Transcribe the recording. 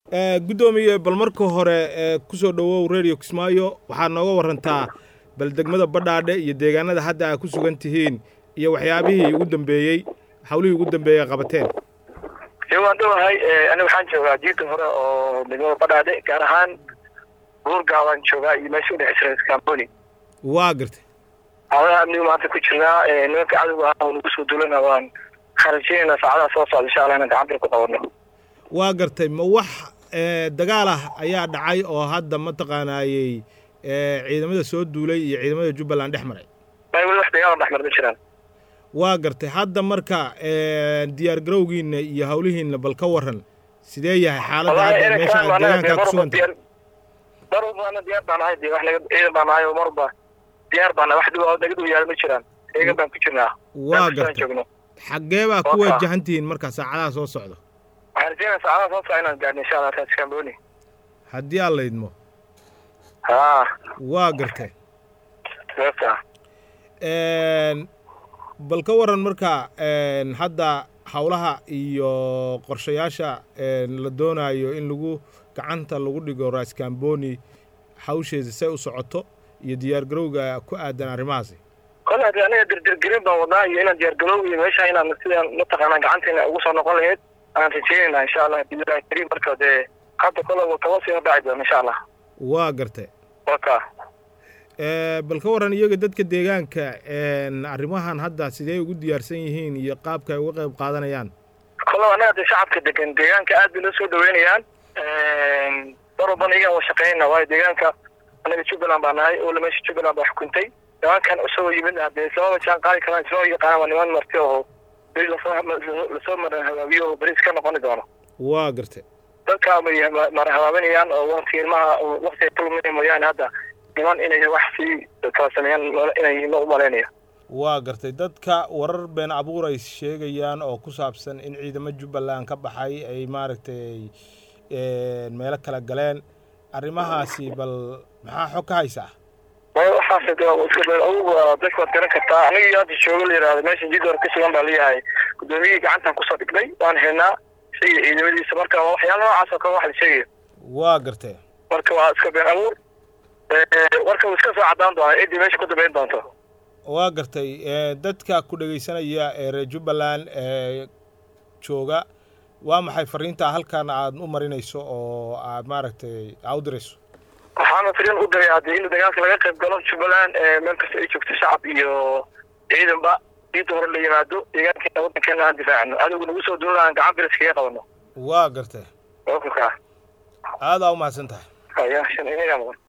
guddoomiye bal marka hore kusoo dhowow radio kismaayo waxaad nooga warantaa bal degmada badhaadhe iyo deegaanada hadda aad ku sugan tihiin iyo waxyaabihii ugu dambeeyey hawlihii ugu dambeeyey qabateen waan dhowahay aniga waxaan joogaa jiirta hore oo degmada badhaadhe gaar ahaan buurgaa waan joogaa iyo meesha udhexeysa scamboni waa gartay xaaladaha amniga maanta ku jirnaa nimanka cadowga ah oo nagu soo duulana waan kharajinayna saacadaha soo socda insha allah inaan gacanta ku qabano waa gartay ma wax dagaal ah ayaa dhacay oo hadda mataqaanaayey ciidamada soo duulay iyo ciidamada jubbaland dhex maray may weli wax dagaal dhex mar ma jiraan waa gartay hadda marka diyaar garowgiina iyo hawlihiina bal ka waran sidee yahay xaaladda hadda meesha aad deegaankaa ku suganta mar walbaana diyaar baan ahay de wax naga ciidan baan ahay oo marba diyaar baan wax dhibo naga dhow yaala ma jiraan eegan baan ku jirnaa waa gartay xaggee baa ku wajahan tihiin marka saacadaha soo socda waxaan rajeynaya saacadaha soo socda inaan gaadhno insha allah taas kamboni haddii aan laydmo haa waa gartay sababta bal ka waran marka hadda hawlaha iyo qorshayaasha la doonayo in lagu gacanta lagu dhigo raskamboni hawsheeda say u socoto iyo diyaar garowga ku aadan arrimahaasi kole hadii aniga dirdirgelin baan wadnaa iyo inaan diyaar garow iyo meesha inaan sidaan mataqaanaa gacanteena ugu soo noqon lahayd aan rajeynayna insha allah bilahi kariim marka dee hadda kole kaba sii dhaci doona insha allah waa gartay waka bal ka waran iyaga dadka deegaanka arrimahan hadda sidee ugu diyaarsan yihiin iyo qaabka ay uga qayb qaadanayaan kole anaga de shacabka degan deegaanka aad bay noo soo dhaweynayaan mar walbana iyagaan wa shaqeynayna waayo deegaanka anaga jubbaland baa nahay oo meesha jubbaland baa xukuntay nimankan isagoo yimid hadee islamaba jaan qaadi karaan isma yaqaanaan waa niman marti oo beri lasoo maran habaabiyo oo beris ka noqoni doono waa gartay dadka mara habaabinayaan oo wakti ilmaha waktiga kulmina mooyaane hadda niman inay wax sii kala sameeyaan inay ma u malaynaya waa gartay dadka warar been abuur ay sheegayaan oo ku saabsan in ciidamo jubbaland ka baxay ay maaragtay meelo kala galeen arrimahaasi bal maxaa xog ka haysaa waxaas iska been adugu dadka waad garan kartaa aniga iyo hadda joogo la yihahdo meesha jid hore ka sugan baa leeyahay guddoomiyihii gacantan kusoo dhignay waan helnaa isaga ciidamadiisa marka waa waxyaala noocaas oo kale wax la sheegaya waa gartay marka waa iska been abuur warka wuu iska soo caddaan doonaa ciddii meesha ku dambayn doonto waa gartay dadka ku dhegaysanaya ee reer jubbaland ee jooga waa maxay fariintaa halkan aad u marinayso oo aad maaragtay aa u dirayso waxaana fariin u diray haddii in dagaalka laga qayb galo jubbaland meel kasta ay joogto shacab iyo ciidanba diinta hore la yimaado deegaankeena waddankeena aan difaacno adowga nagu soo duulana aan gacan biris kaga qabano waa gartay wakukaa aadaa u mahadsan tahay haya shan inagaa mudan